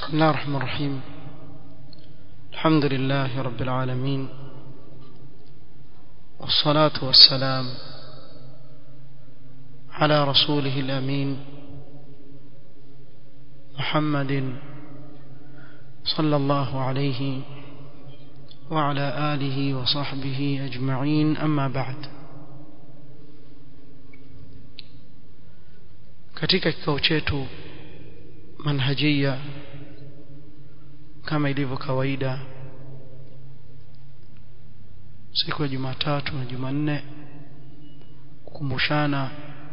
بسم الله الرحمن الرحيم الحمد لله رب العالمين والصلاة والسلام على رسوله الأمين محمد صلى الله عليه وعلى آله وصحبه أجمعين أما بعد katika kikao chetu manhajia kama ilivyo kawaida siku ya Jumatatu na Jumanne kukumbushana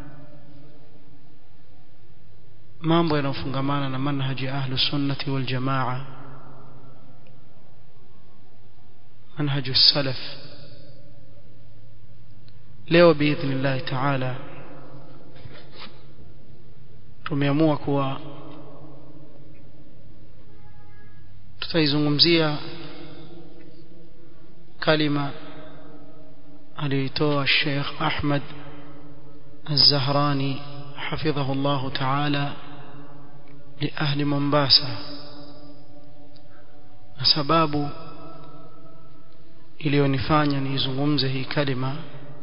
mambo yanayofungamana na manhaji ahlu sunnati wal jamaa manhaju salaf leo biidhnillah taala tumeamua kuwa tutaizungumzia kalima aliyoitoa Sheikh Ahmad Az-Zahrani حفظه الله تعالى لأهل مومباسا na sababu iliyonifanya niizungumze hii kalima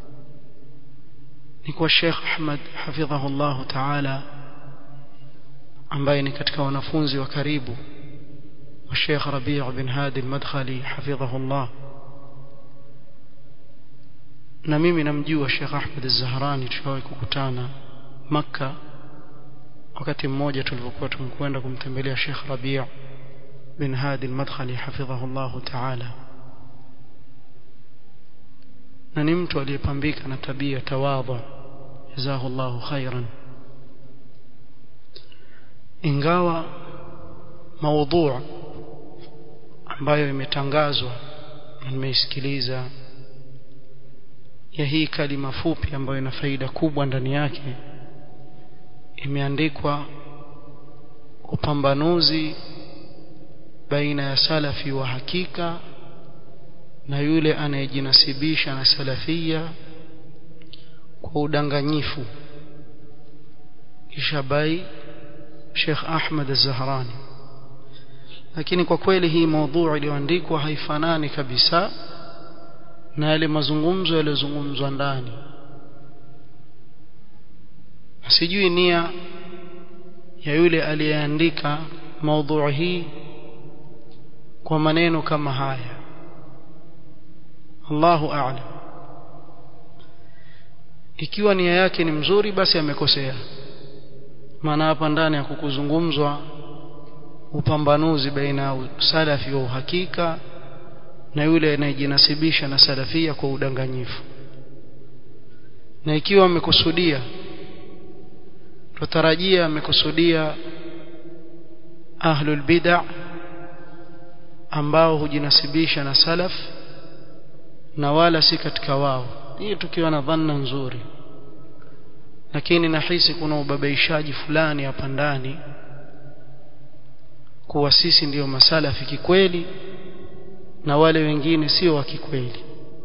ni kwa Sheikh Ahmad حفظه الله تعالى ambaye ni katika wanafunzi wa karibu wa Sheikh Rabi' bin Hadi al-Madkhali حفظه الله na mimi namjua Sheikh Ahmad Az-Zahrani tuliwahi kukutana Makka wakati mmoja tulipokuwa tumekwenda kumtembelea Sheikh Rabi' bin Hadi al-Madkhali حفظه الله تعالى na ni mtu aliyepambika na tabia tawadhu jazahu Allahu khairan ingawa maudhu ambayo imetangazwa na nimeisikiliza ya hii kalima fupi ambayo ina faida kubwa ndani yake imeandikwa upambanuzi baina ya salafi wa hakika na yule anayejinasibisha na salafia kwa udanganyifu kisha bai Sheikh Ahmad Az-Zahrani lakini kwa kweli hii maudhui iliyoandikwa haifanani kabisa na yale mazungumzo yaliyozungumzwa ndani sijui nia ya yule aliyeandika maudhui hii kwa maneno kama haya Allahu a'lam ikiwa nia yake ni mzuri basi amekosea maana hapa ndani ya kukuzungumzwa upambanuzi baina ya salafi wa uhakika na yule anayejinasibisha na salafia kwa udanganyifu na ikiwa amekusudia tutarajia amekusudia ahlul bid'ah ambao hujinasibisha na salaf na wala si katika wao hii tukiwa na dhanna nzuri lakini nahisi kuna ubabaishaji fulani hapa ndani kuwa sisi ndiyo masalafi kikweli na wale wengine sio wa kikweli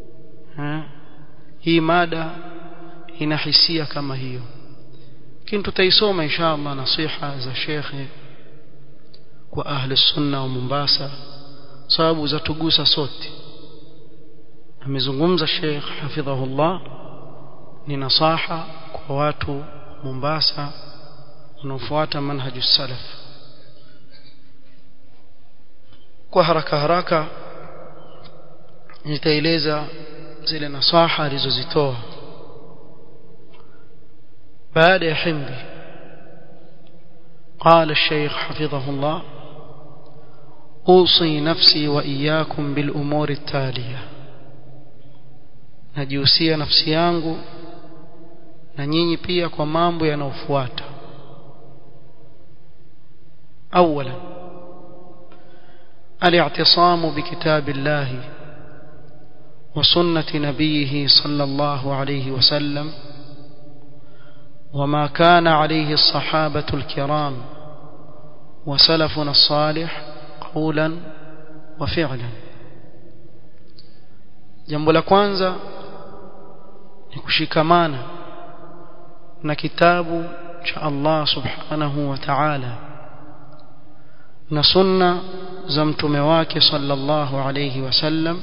hii mada ina hisia kama hiyo lakini tutaisoma inshallah nasiha za shekhe kwa ahli sunna wa Mombasa sababu za tugusa sote amezungumza Sheikh hafidhahullah ni nasaha kwa watu Mombasa wanaofuata manhaju salaf kwa haraka haraka nitaeleza zile nasaha alizozitoa baada ya himdi قال الشيخ حفظه الله أوصي نفسي وإياكم بالأمور التالية najihusia nafsi yangu na nyinyi pia kwa mambo yanayofuata اولا الاعتصام بكتاب الله وسنه نبيه صلى الله عليه وسلم وما كان عليه الصحابه الكرام وسلفنا الصالح قولا وفعلا jambo la kwanza ni kushikamana na kitabu cha Allah subhanahu wa ta'ala na sunna za mtume wake sallallahu alayhi wasallam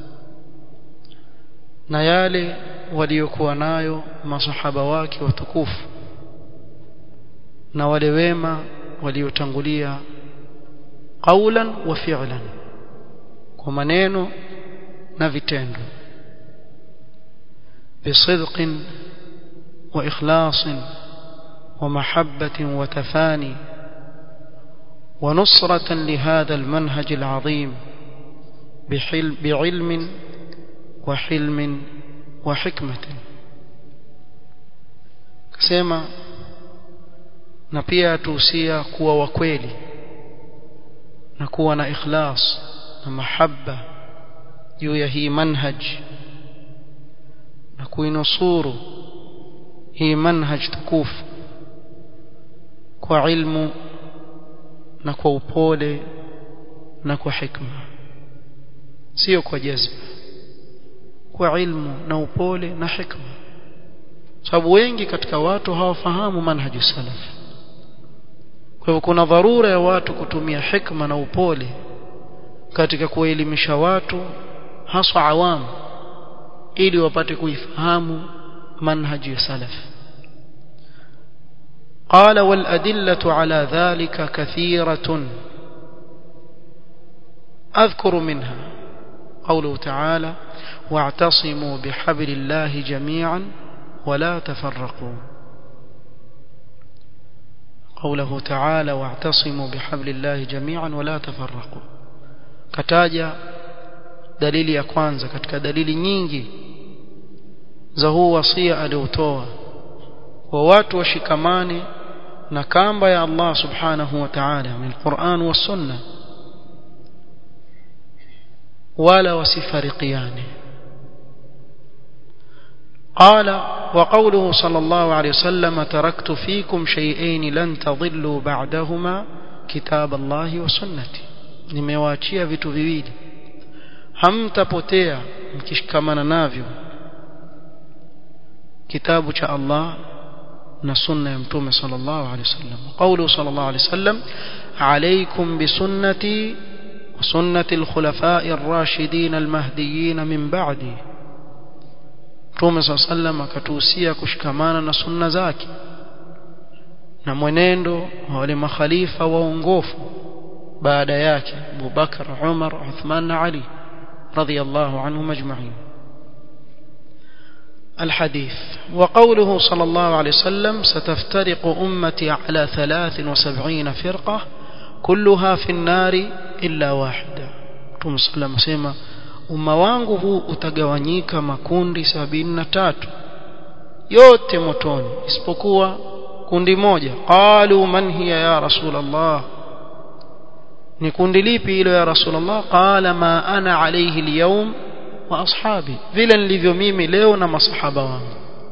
na yale waliokuwa nayo masahaba wake watukufu na wale wema waliotangulia qaulan wa fi'lan kwa maneno na vitendo بصدق وإخلاص ومحبة وتفاني ونصرة لهذا المنهج العظيم بحلم بعلم وحلم وحكمة كسيما na pia tuhusia kuwa wakweli na kuwa na ikhlas na mahabba juu ya hii manhaj na kuinusuru hii manhaj tukufu kwa ilmu na kwa upole na kwa hikma sio kwa jazba kwa ilmu na upole na hikma sababu wengi katika watu hawafahamu manhaji salaf kwa hivyo kuna dharura ya watu kutumia hikma na upole katika kuelimisha watu haswa awamu ili wapate kuifahamu manhaji ya salaf قال والأدلة على ذلك كثيرة أذكر منها قوله تعالى واعتصموا بحبل الله جميعا ولا تفرقوا قوله تعالى واعتصموا بحبل الله جميعا ولا تفرقوا كتاجا dalili ya kwanza katika dalili nyingi za huu wasia aliotoa wa watu washikamane na kamba ya Allah subhanahu wa ta'ala min Qur'an wa Sunna wala wasifariqiane قال وقوله صلى الله عليه وسلم تركت فيكم شيئين لن تضلوا بعدهما كتاب الله وسنتي nimewaachia vitu viwili hamtapotea mkishikamana navyo kitabu cha Allah na sunna ya mtume sallallahu alaihi wasallam qawlu sallallahu alaihi wasallam alaykum bi sunnati wa sunnati al-khulafa'i ar-rashidin al-mahdiyyin min ba'di mtume sallallahu alaihi wasallam akatuhusia kushikamana na sunna zake na mwenendo wa wale makhalifa waongofu baada yake Abu Bakar Umar Uthman na Ali رضي الله عنهم أجمعين الحديث وقوله صلى الله عليه وسلم ستفترق أمتي على ثلاث وسبعين فرقة كلها في النار إلا واحدة رسول صلى الله عليه وسلم umma wangu huu utagawanyika makundi sabini na tatu yote motoni isipokuwa kundi moja qalu man hiya ya rasul allah ni kundi lipi hilo ya rasulullah qala ma ana alayhi alyawm wa ashabi vile nilivyo mimi leo na masahaba wangu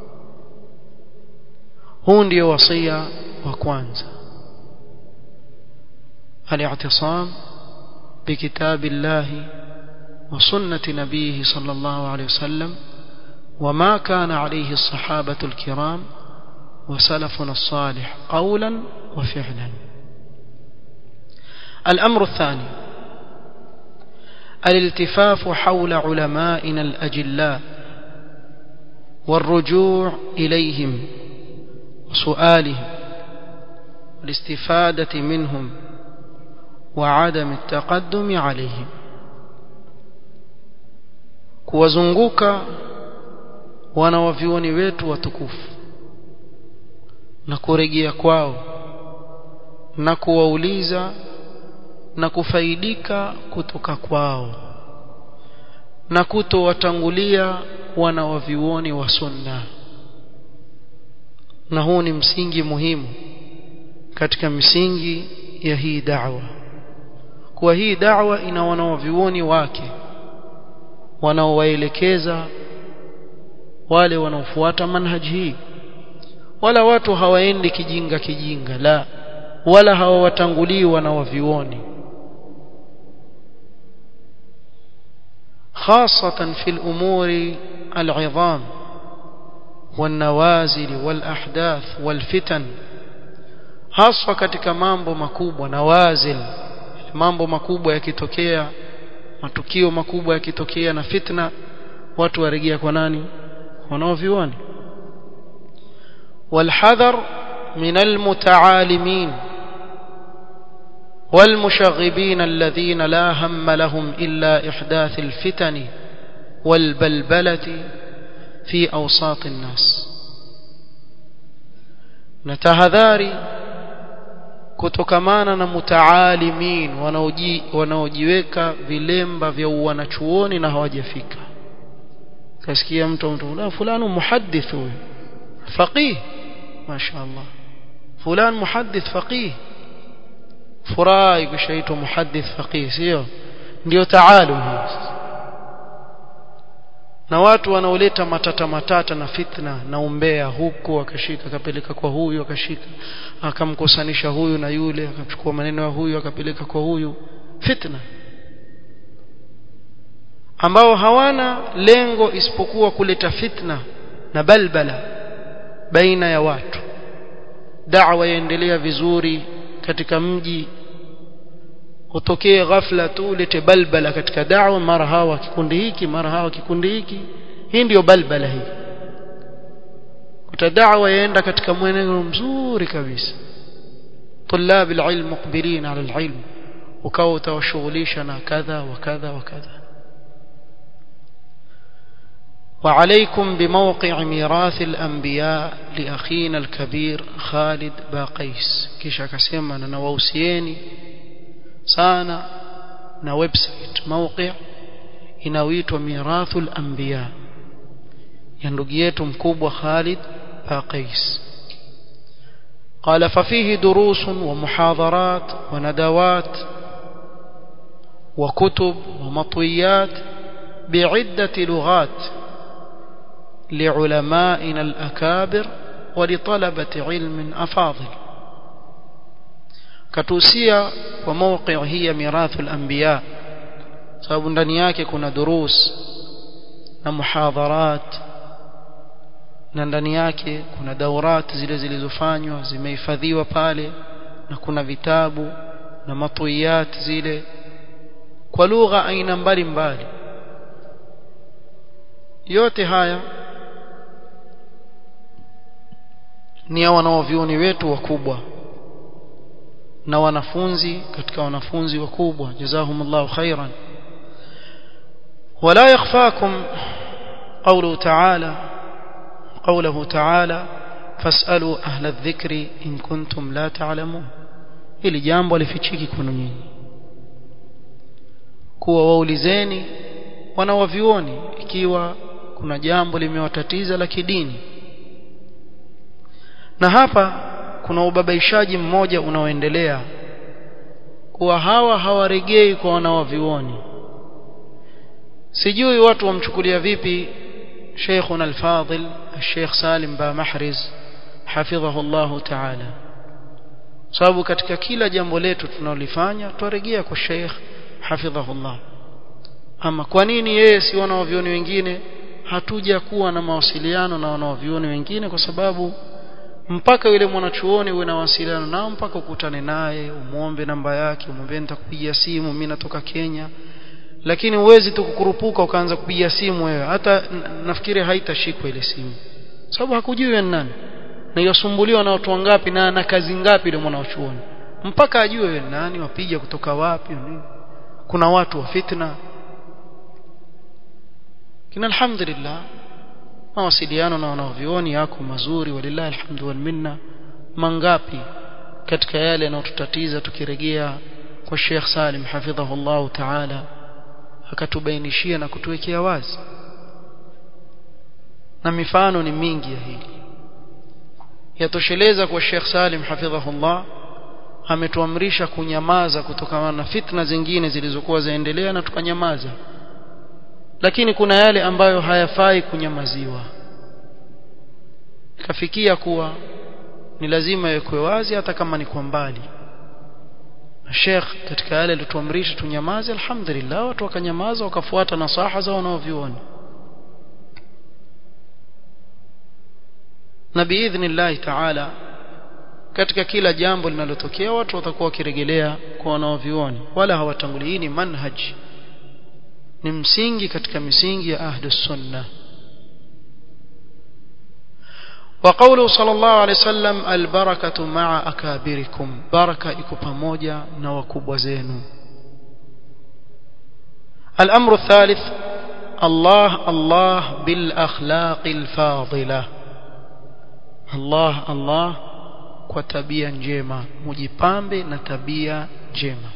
huu ndio wasia wa kwanza الاعتصام بكتاب الله وسنة نبيه صلى الله عليه وسلم وما كان عليه الصحابة الكرام وسلفنا الصالح قولا وفعلا الأمر الثاني الالتفاف حول علمائنا الأجلاء والرجوع إليهم وسؤالهم والاستفادة منهم وعدم التقدم عليهم kuwazunguka wanawavyuoni wetu watukufu na kurejea kwao na kuwauliza na kufaidika kutoka kwao na kutowatangulia wanawavyuoni wa sunna na huu ni msingi muhimu katika misingi ya hii da'wa kwa hii da'wa ina wanawavyuoni wake wanaowaelekeza wale wanaofuata manhaji hii wala watu hawaendi kijinga kijinga la wala hawawatangulii wanawavyuoni خاصة في الأمور العظام والنوازل والأحداث والفتن haswa katika mambo makubwa nawazil mambo makubwa yakitokea matukio makubwa yakitokea na fitna watu warejea kwa nani wanaovioni والحذر من المتعالمين والمشغبين الذين لا هم لهم إلا إحداث الفتن والبلبلة في أوساط الناس نتهذاري kutokamana na mutaalimin wanaoji wanaojiweka vilemba vya wanachuoni na hawajafika kasikia mtu mtu fulani muhaddith huyu faqih mashaallah fulan muhaddith faqih furahi kishaitwa muhaddith faqih sio ndio taalum na watu wanaoleta matata matata na fitna na umbea huku akashika akapeleka kwa huyu akashika akamkosanisha huyu na yule akachukua maneno ya huyu akapeleka kwa huyu fitna ambao hawana lengo isipokuwa kuleta fitna na balbala baina ya watu da'wa yaendelea vizuri katika mji utokee ghafla tu ulete balbala katika da'wa mara hawa kikundi hiki mara hawa kikundi hiki hii ndiyo balbala hii kuta da'wa yaenda katika mwenendo mzuri kabisa طلاب العلم مقبلين على العلم ukawa utawashughulisha na kadha wa kadha wa kadha وعليكم بموقع ميراث الأنبياء لأخينا الكبير خالد باقيس kisha akasema na nawausieni sana na website mawqi inayoitwa mirathul anbiya ya ndugu yetu mkubwa Khalid Baqais قال ففيه دروس ومحاضرات وندوات وكتب ومطويات بعدة لغات لعلمائنا الأكابر ولطلبة علم أفاضل katusia kwa mawqi hii ya mirathu al-anbiya sababu ndani yake kuna durus na muhadharat na ndani yake kuna daurat zile zilizofanywa zimehifadhiwa pale na kuna vitabu na matwiyat zile kwa lugha aina mbalimbali yote haya ni ya wanaovioni wetu wakubwa na wanafunzi katika wanafunzi wakubwa jazahumullahu khairan wala yakhfakum qawluhu ta'ala qawluhu ta'ala fas'alu ahla adh-dhikri in kuntum la ta'lamun hili jambo lifichiki kwenu nyinyi kuwa waulizeni wanawavioni ikiwa kuna jambo limewatatiza la kidini na hapa kuna ubabaishaji mmoja unaoendelea kuwa hawa hawaregei kwa wanawavioni sijui watu wamchukulia vipi Sheikhuna al-Fadil Sheikh Salim Ba Mahriz hafidhahu Allah Ta'ala sababu katika kila jambo letu tunalolifanya twarejea kwa Sheikh hafidhahu Allah ama kwa nini yeye si wanawavioni wengine hatuja kuwa na mawasiliano na wanawavioni wengine kwa sababu mpaka yule mwanachuoni uwe na wasiliano nao mpaka ukutane naye umuombe namba yake umwambie nitakupigia simu mimi natoka Kenya lakini uwezi tu kukurupuka ukaanza kupigia simu wewe hata nafikiri haitashikwa ile simu sababu hakujui wewe nani na yosumbuliwa na watu wangapi na na kazi ngapi yule mwanachuoni mpaka ajue wewe nani wapiga kutoka wapi nini kuna watu wa fitna kina alhamdulillah mawasiliano na wanaovioni yako mazuri walillahi alhamdu wal minna mangapi katika yale yanayotutatiza tukirejea kwa Sheikh Salim hafidhahullah ta'ala akatubainishia na kutuwekea wazi na mifano ni mingi ya hili yatosheleza kwa Sheikh Salim hafidhahullah ametuamrisha kunyamaza kutokana na fitna zingine zilizokuwa zaendelea na tukanyamaza lakini kuna yale ambayo hayafai kunyamaziwa kafikia kuwa ni lazima yekwe wazi hata kama ni kwa mbali Sheikh katika yale alituamrisha tunyamaze alhamdulillah watu wakanyamaza wakafuata nasaha za wanaovioni na biidhnillah taala katika kila jambo linalotokea watu watakuwa wakirejelea kwa wanaovioni wala hawatangulii hii ni manhaj ni msingi katika misingi ya ahlus sunna وقوله صلى الله عليه وسلم البركة مع أكابركم بركة iko pamoja na wakubwa zenu الأمر الثالث الله الله بالأخلاق الفاضلة الله الله kwa tabia njema mujipambe na tabia njema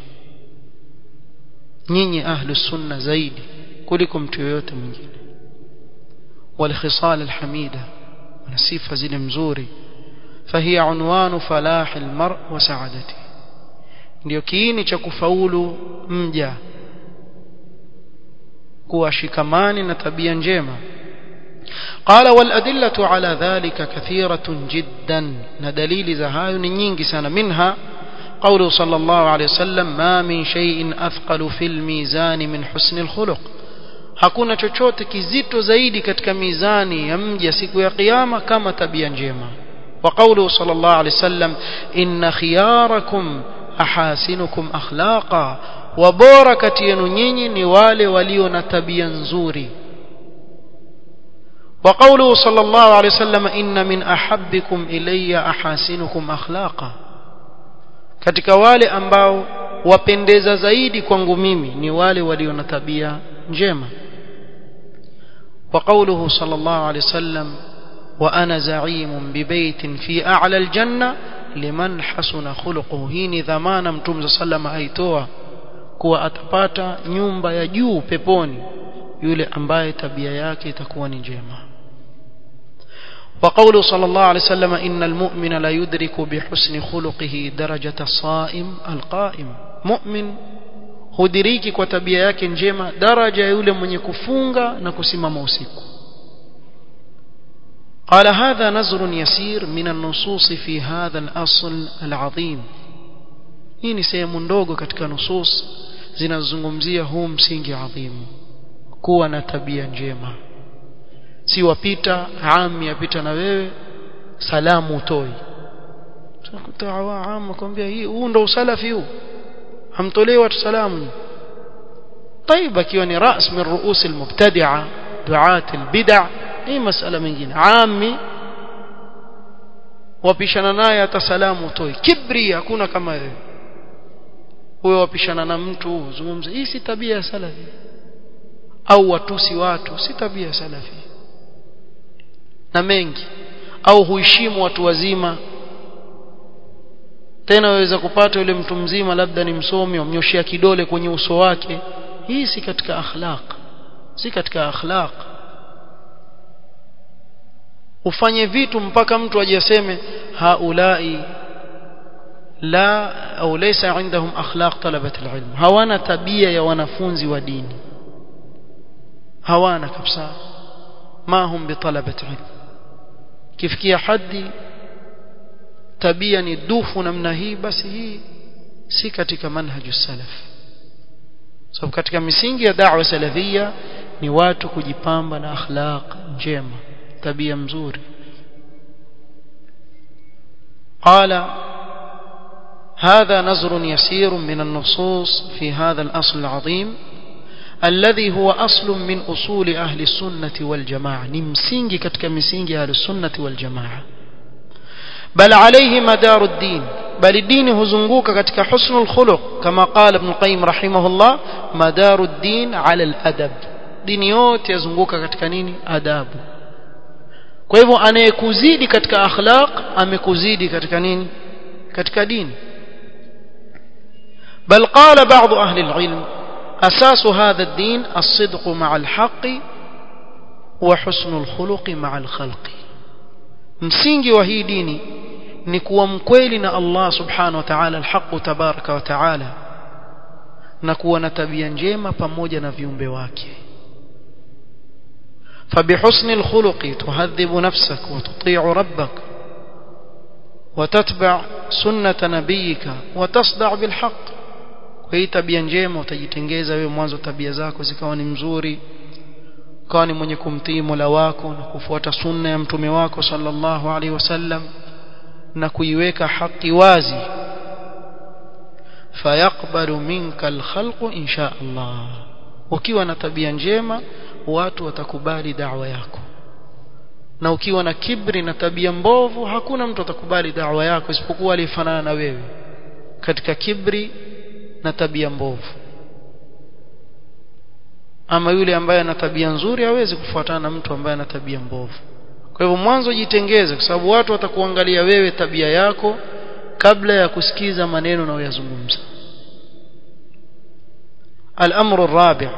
nyinyi ahlu sunna zaidi kuliko mtu yoyote mwingine والخصال الحميدة na sifa zile mzuri فهي عنوان فلاح المرء وسعادته ndio kiini cha kufaulu mja kuwa shikamani na tabia njema قال والأدلة على ذلك كثيرة جدا ندليل زهاي نينجي سنة منها قوله صلى الله عليه وسلم ما من شيء أثقل في الميزان من حسن الخلق hakuna chochote kizito zaidi katika mizani ya mja siku ya kiyama kama tabia njema wa qawluhu sallallahu alayhi wasallam inna khiyarakum ahasinukum akhlaqa wa bora kati yenu nyinyi ni wale walio na tabia nzuri wa qawluhu sallallahu alayhi wasallam inna min ahabbikum ilayya ahasinukum akhlaqa katika wale ambao wapendeza zaidi kwangu mimi ni wale walio na tabia njema وقوله صلى الله عليه وسلم وأنا زعيم ببيت في أعلى الجنة لمن حسن خلقه هيني ذمانا متوم صلى الله عليه وسلم kuwa atapata nyumba ya juu peponi yule ambaye tabia yake itakuwa ni njema وقوله صلى الله عليه وسلم إن المؤمن لا يدرك بحسن خلقه درجة الصائم القائم مؤمن hudiriki kwa tabia yake njema daraja ya yule mwenye kufunga na kusimama usiku قال هذا نظر يسير من النصوص في هذا الأصل العظيم hii ni sehemu ndogo katika nusus zinazozungumzia huu msingi adhimu kuwa na tabia njema si wapita ami apita na wewe salamu utoi tunakuta awaam kwambia hii huu ndo usalafi huu hamtolei watu salamu طيب akiwa ni ras min ruus almubtadi'a du'at albid'a hii masala mengine ami wapishana naye hata salamu utoi kibri hakuna kama wewe wewe wapishana na mtu uzungumze hii si tabia ya salafi au watusi watu si tabia ya salafi na mengi au huheshimu watu wazima tena waweza kupata yule mtu mzima labda ni msomi wamnyoshia kidole kwenye uso wake hii si katika akhlaq si katika akhlaq ufanye vitu mpaka mtu ajiseme haulai la au laysa indahum akhlaq talabat alilm hawana tabia ya wanafunzi wa dini hawana kabisa ma hum bitalabat ilm kifikia hadi tabia ni dufu namna hii basi hii si katika manhaju salaf sababu so, katika misingi ya da'wa salafia ni watu kujipamba na akhlaq njema tabia mzuri قال هذا نظر يسير من النصوص في هذا الأصل العظيم الذي هو أصل من أصول أهل السنة والجماعة نمسينجي كتك مسينجي أهل السنة والجماعة بل عليه مدار الدين بل الدين هزنقوك كتك حسن الخلق كما قال ابن القيم رحمه الله مدار الدين على الأدب دين yote yazunguka katika nini adabu kwa hivyo anayekuzidi katika akhlaq amekuzidi katika nini katika dini بل قال بعض أهل العلم أساس هذا الدين الصدق مع الحق وحسن الخلق مع الخلق msingi wa hii dini ni kuwa mkweli na Allah subhanahu wa ta'ala alhaq tabaraka wa ta'ala na kuwa na tabia njema pamoja na viumbe wake فبحسن الخلق تهذب نفسك وتطيع ربك وتتبع سنة نبيك وتصدع بالحق kwa hii tabia njema utajitengeza wewe mwanzo tabia zako zikawa ni mzuri ukawa ni mwenye kumtii Mola wako na kufuata sunna ya mtume wako sallallahu alaihi wasallam na kuiweka haki wazi fayaqbalu minka alkhalqu insha Allah ukiwa na tabia njema watu watakubali da'wa yako na ukiwa na kibri na tabia mbovu hakuna mtu atakubali da'wa yako isipokuwa aliyefanana na wewe katika kibri na tabia mbovu ama yule ambaye ana tabia nzuri hawezi kufuatana na mtu ambaye ana tabia mbovu kwa hivyo mwanzo jitengeze kwa sababu watu watakuangalia wewe tabia yako kabla ya kusikiza maneno unayoyazungumza الأمر الرابع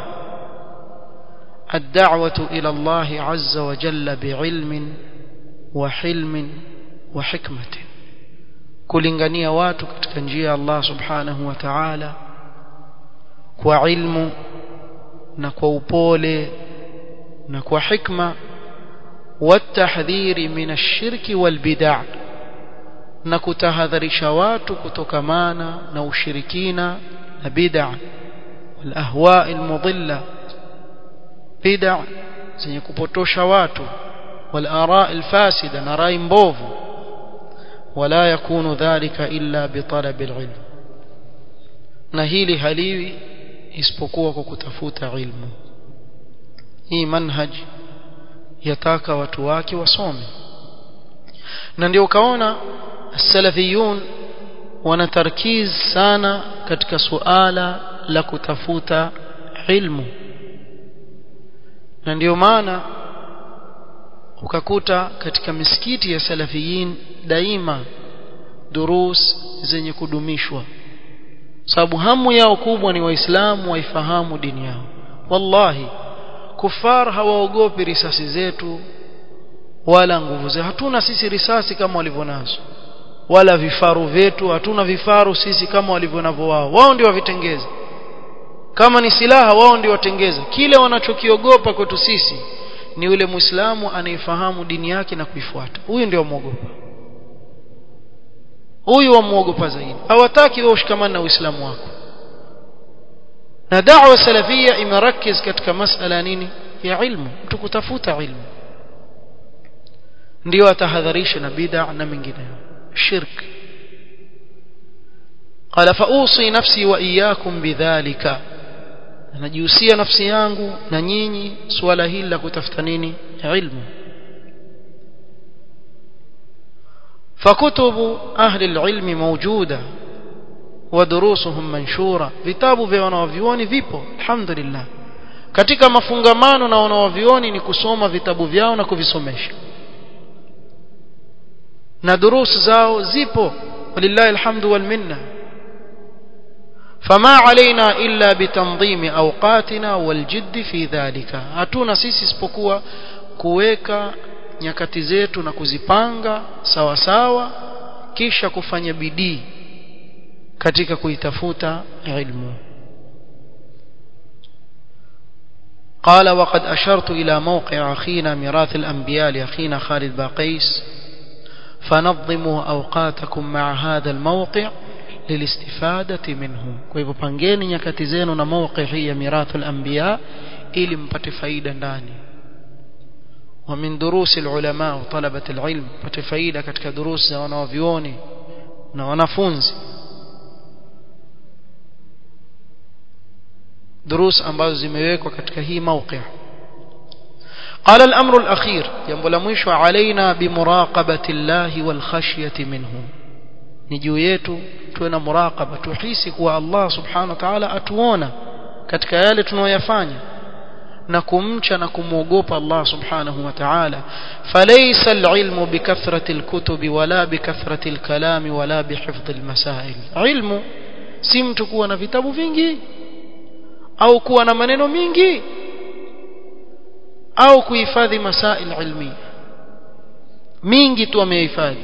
الدعوة إلى الله عز وجل بعلم وحلم وحكمة kulingania watu katika njia ya Allah subhanahu wa ta'ala kwa ilmu na kwa upole na kwa hikma والتحذير من الشرك والبدع na kutahadharisha watu kutokamana na ushirikina na bid'a والأهواء المضلة بدع zenye kupotosha watu والآراء الفاسدة na rai mbovu ولا يكون ذلك إلا بطلب العلم na hili haliwi isipokuwa kwa kutafuta ilmu hii manhaj yataka watu wake wasome na ndio ukaona salafiyun wana tarkiz sana katika suala la kutafuta ilmu na ndio maana ukakuta katika misikiti ya salafiyin daima durus zenye kudumishwa sababu hamu yao kubwa ni waislamu waifahamu dini yao wallahi kufar hawaogopi risasi zetu wala nguvu zetu hatuna sisi risasi kama walivyonazo wala vifaru vyetu hatuna vifaru sisi kama walivyonavyo wao wao ndio wavitengeza kama ni silaha wao ndio watengeza kile wanachokiogopa kwetu sisi ni yule muislamu anayefahamu dini yake na kuifuata huyu ndio muogopa huyu wamuogopa zaidi hawataki wewe ushikamane na uislamu wako na da'wa salafia imerakiz katika masala nini ya ilmu mtu kutafuta ilmu ndio atahadharisha na bid'a na mengineyo shirk qala fa usi nafsi wa iyyakum bidhalika najihusia nafsi yangu na nyinyi suala hili la kutafuta nini ilmu فكتب أهل العلم موجودة ودروسهم منشورة vitabu vya wanawavyuoni vipo alhamdulillah katika mafungamano na wanawavyuoni ni kusoma vitabu vyao na kuvisomesha na durus zao zipo walillahi alhamdu wal minna فما علينا إلا بتنظيم أوقاتنا والجد في ذلك hatuna sisi isipokuwa kuweka nyakati zetu na kuzipanga sawa sawa kisha kufanya bidii katika kuitafuta ilmu قال وقد أشرت إلى موقع أخينا ميراث الأنبياء لأخينا خالد باقيس فنظموا أوقاتكم مع هذا الموقع للاستفادة منه كيف pangeni nyakati zenu na mawqi hii ya mirath al-anbiya ili mpate faida ndani ومن دروس العلماء وطلبة العلم mpate faida katika durus za wanavyuoni na wanafunzi دروس ambazo zimewekwa katika hii mawqi قال الأمر الأخير jambo la mwisho علينا بمراقبة الله والخشية منه ni juu yetu tuwe na muraqaba tuhisi kuwa Allah subhanahu wa ta'ala atuona katika yale tunayoyafanya na kumcha na kumwogopa Allah subhanahu wa ta'ala falaysa al-ilmu bikathrati al-kutubi wala bikathrati al-kalami wala bihifdhi al-masail ilmu si mtu kuwa na vitabu vingi au kuwa na maneno mingi au kuhifadhi masail ilmi mingi tu amehifadhi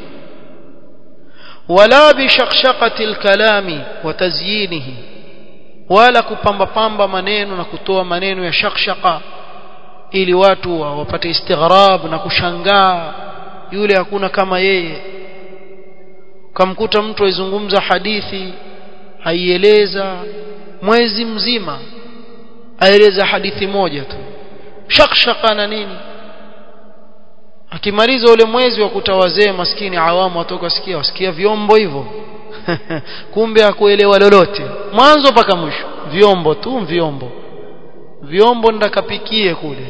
wala bishakshaqati al-kalami wa tazyinihi wala kupamba pamba maneno na kutoa maneno ya shakshaka ili watu wapate istighrab na kushangaa yule hakuna kama yeye kamkuta mtu aizungumza hadithi aieleza mwezi mzima aeleza hadithi moja tu shakshaka na nini akimaliza ule mwezi wa kutawazee maskini awamu watoka sikia wasikia vyombo hivyo kumbe hakuelewa lolote mwanzo mpaka mwisho vyombo tu vyombo vyombo ndakapikie kule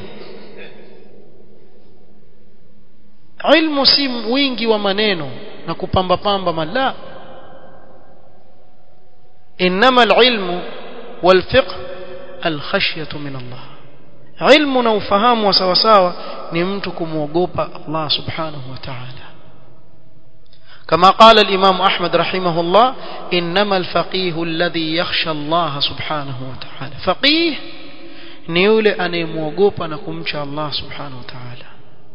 ilmu si wingi wa maneno na kupamba pamba mala انما العلم والفقه الخشيه من الله علم na ufahamu wa sawa sawa ni mtu kumwogopa Allah subhanahu wa ta'ala كما قال الإمام أحمد رحمه الله إنما الفقيه الذي يخشى الله سبحانه وتعالى فقيه نيولي أن يموقوب نكمش الله سبحانه وتعالى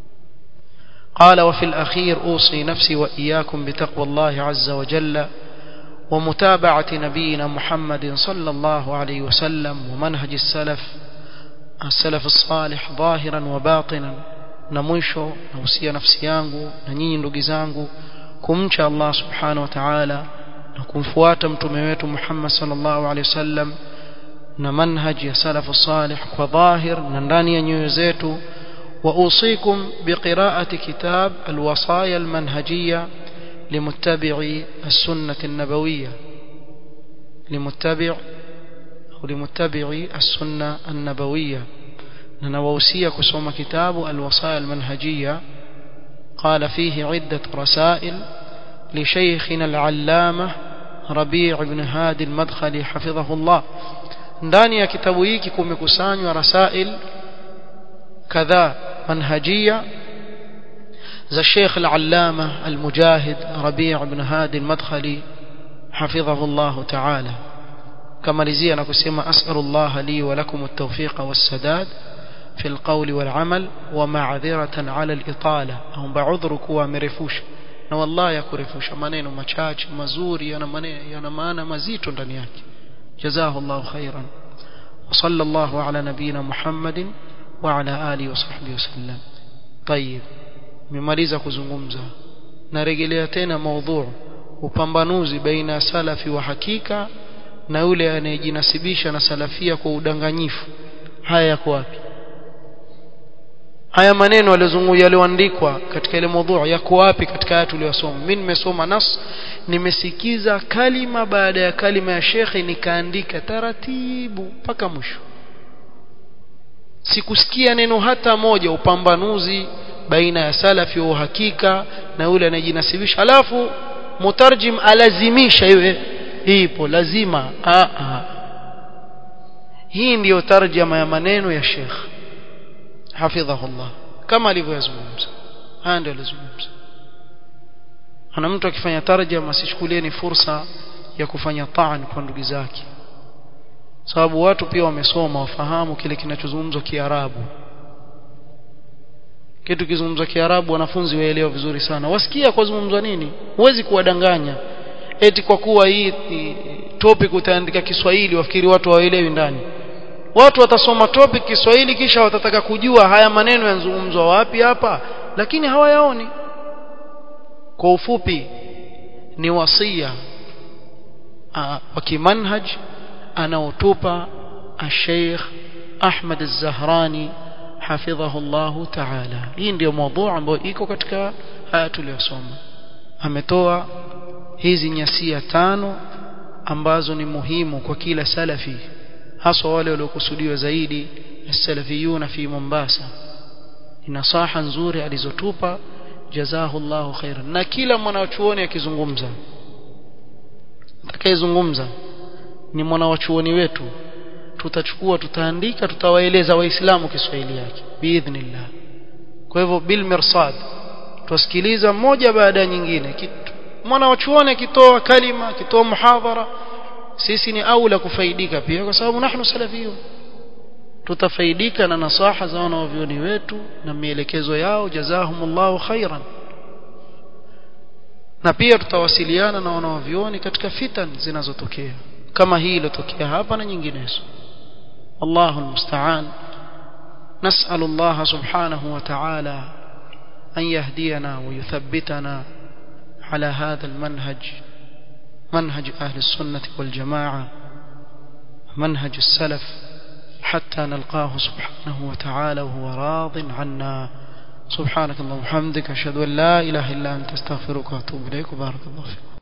قال وفي الأخير أوصي نفسي وإياكم بتقوى الله عز وجل ومتابعة نبينا محمد صلى الله عليه وسلم ومنهج السلف السلف الصالح ظاهرا وباطنا نمشو نوصي نفسي yangu na nyinyi ndugu zangu kumcha Allah subhanahu wa ta'ala na kumfuata mtume wetu Muhammad sallallahu alaihi wasallam na manhaj ya salafu salih kwa dhahir na ndani ya nyoyo zetu وأوصيكم بقراءة كتاب الوصايا المنهجية لمتبعي السنة النبوية لمتبع أو لمتبعي السنة النبوية نووسية كسوم كتاب الوصايا المنهجية قال فيه عدة رسائل لشيخنا العلامة ربيع بن هادي المدخلي حفظه الله ndani ya kitabu hiki kumekusanywa rasail kadhaa manhajia za Sheikh al-Allama al-Mujahid Rabi' ibn Hadi al-Madkhali حفظه الله تعالى كما لزينا نكسما أسأل الله لي ولكم التوفيق والسداد في القول والعمل ومعذرة على الإطالة أو بعذرك ومرفوش na wallahi yakurefusha maneno machache mazuri yana maneno yana maana mazito ndani yake jazahu Allahu khairan wa sallallahu ala nabina Muhammadin wa ala alihi wa sahbihi wasallam طيب nimemaliza kuzungumza narejelea tena maudhu upambanuzi baina salafi wa hakika na yule anayejinasibisha na salafia kwa udanganyifu haya yako wapi haya maneno yaliyozungumzwa yaliyoandikwa katika ile mada yako wapi katika haya tuliyosoma mimi nimesoma nas nimesikiza kalima baada ya kalima ya shekhe nikaandika taratibu mpaka mwisho sikusikia neno hata moja upambanuzi baina ya salafi wa uhakika na yule anayejinasibisha alafu mutarjim alazimisha iwe ipo lazima a a hii ndiyo tarjama ya maneno ya Sheikh hafidhahullah kama alivyozungumza haya ndio alizungumza ana mtu akifanya tarjama asichukulie ni fursa ya kufanya taan kwa ndugu zake sababu watu pia wamesoma wafahamu kile kinachozungumzwa Kiarabu kitu kizungumzwa Kiarabu wanafunzi waelewa vizuri sana wasikia kwa zungumzwa nini huwezi kuwadanganya eti kwa kuwa hii topic utaandika Kiswahili wafikiri watu hawaelewi ndani watu watasoma topic Kiswahili kisha watataka kujua haya maneno yanazungumzwa wapi hapa lakini hawayaoni kwa ufupi ni wasia wa kimanhaj anaotupa Sheikh Ahmad Az-Zahrani hafidhahu Allah Ta'ala hii ndio mada ambayo iko katika haya tuliyosoma ametoa hizi nyasia tano ambazo ni muhimu kwa kila salafi haswa wale waliokusudiwa zaidi salafiyuna fi Mombasa ni nasaha nzuri alizotupa jazahu Allahu khairan na kila mwanachuoni akizungumza atakayezungumza ni mwanachuoni wetu tutachukua tutaandika tutawaeleza waislamu Kiswahili yake biidhnillah kwa hivyo bil mirsad tusikiliza moja baada ya nyingine mwanachuoni akitoa kalima akitoa muhadhara sisi ni aula kufaidika pia kwa sababu nahnu salafiyun tutafaidika na nasaha za wanavyoni wetu na mielekezo yao jazahumullahu khairan na pia tutawasiliana na wanavyoni katika fitan zinazotokea kama hii iliyotokea hapa na nyinginezo الله المستعان نسأل الله سبحانه وتعالى أن يهدينا ويثبتنا على هذا المنهج منهج أهل السنة والجماعة منهج السلف حتى نلقاه سبحانه وتعالى وهو راض عنا سبحانك اللهم وبحمدك اشهد ان لا اله الا انت استغفرك واتوب اليك وبارك الله فيك